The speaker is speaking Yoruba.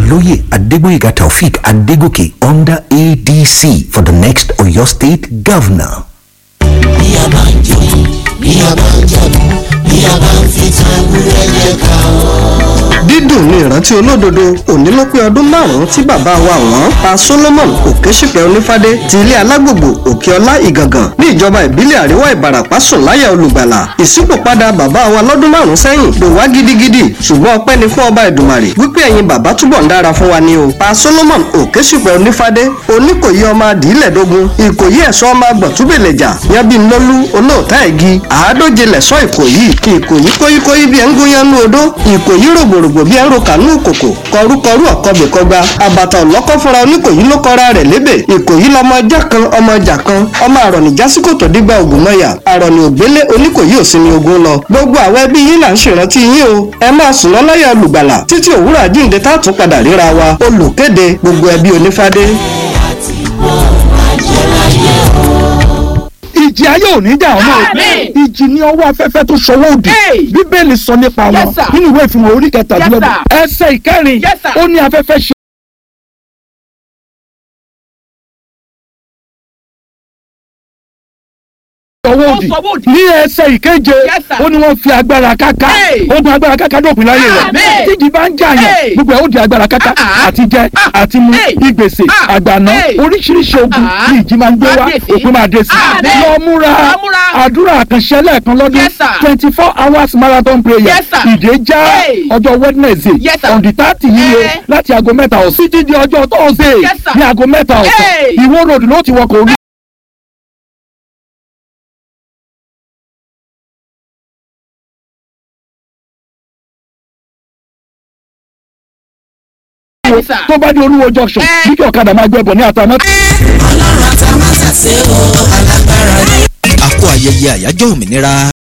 Oloye Adegboyega Taufik Adegoke under ADC for the next Oyo State Governor. bí a bá ń jó bí a bá ń jẹ̀bú bí a bá ń fi tan ewúrẹ́ jẹ ká o. dídùn ní ìrántí olódodo òní ló pé ọdún márùn-ún tí bàbá wa wọ́n pa solomon òkèṣìpẹ̀ onífádé ti ilé alágbògbò òkèọlá ìgàngàn ní ìjọba ìbílẹ̀ àríwá ìbàràpá sùn láyà olùgbàlà ìṣípòpadà bàbá wa lọ́dún márùn-ún sẹ́yìn ló wá gidigidi ṣùgbọ́n ọpẹ́ ni fún ọba ìdùmarè wípé ẹ̀yin bàbá túbọ̀ ń dára fún wa ni o pa solomon òkèṣìpẹ̀ onífádé oníkòyí ọmọ adìílẹ̀dógún ìkòyí ẹ̀ṣọ́ ọmọ agbọ̀túbẹ̀lẹ̀jà yanbinlólú olóòtá ẹ̀gì àádóje lẹ̀ṣọ́ ìkòyí ìkòyí kóyíkóyí bí ẹ̀ ń gúnyán ní odó ìkòyí rògbòrògbò bí ẹ̀ ń ro kànú kòkò kọrúkọrú ọ̀kọ́bẹ̀kọgba àbàtà ọ̀lọ́kọ́ fúnra oníkòyí ló kọ́ra rẹ̀ lébè ìkòyí lọmọ ọjà kan ọmọ ọjà kan ọmọ àrọ̀nì jásíkòtò dígbà ògùnmọ̀yà àrọ̀nì ògbélé oníkòyí òsinmi ogun lọ gbogbo àwọn ẹbí yín là ń ṣèrántí yín o ẹ máa sùn lọ́lọ́yà olùgbàlà títí òwúrọ̀ àjíǹde tá a tún padà ríra wa olùkéde gbogbo ẹbí onífádé. ìjì ayé ò ní jà ọmọ Àmín. ìjì ní ọwọ́ afẹ́fẹ́ tó ṣọwọ́ òdì Hey. bíbélì sọ nípa wọn Yes, sir. nínú ìwé ìfihàn orí kẹtàdínlọ́gbọ̀n ẹsẹ̀ ìkẹrin Yes, sir. ó ní afẹ́fẹ́ ṣe ọwọ́ òdì ṣọwọ́ òdì. ní ẹsẹ̀ ìkeje Yes, sir. ó ní wọ́n fi agbára káká Hey. ogun agbára káká dópin láyé rẹ̀ Àmín. tíjì bá ń jà yẹn Hey. gbogbo ẹ̀ ó di agbára káká Ah, ah. àti jẹ Ah. àti mu Hey. ìgbèsè Ah. àgbàná Hey. oríṣiríṣi ogun Ah. ní ìjì máa ń gbé wá Máa dé sí. òpin máa dé sí Àmín. lọ múra Lọ múra. àdúrà àkànṣe lẹ́ẹ̀kan lọ́dún Yes, sir. twenty four hours marathon prayer Yes, sir. ìdè já Hey. ọjọ́ wednesday Yes, sir. on the thirty yíyẹ Eh. láti aago mẹ́ta ọ̀sán títí di ọjọ́ thursday Yes, sir. ní aago mẹ́ta ọ̀sán Hey. ìwó road ló ti wọkọ̀ orí. Yes, sir. tó bá di olúwo junction Eh. bí kí ọ̀kadà máa gbẹ̀bọ̀ ní àtàmọ́. ọlọ́run àtàmásàsé o alágbára ni. àkó ayẹyẹ àyájọ́ òmìnira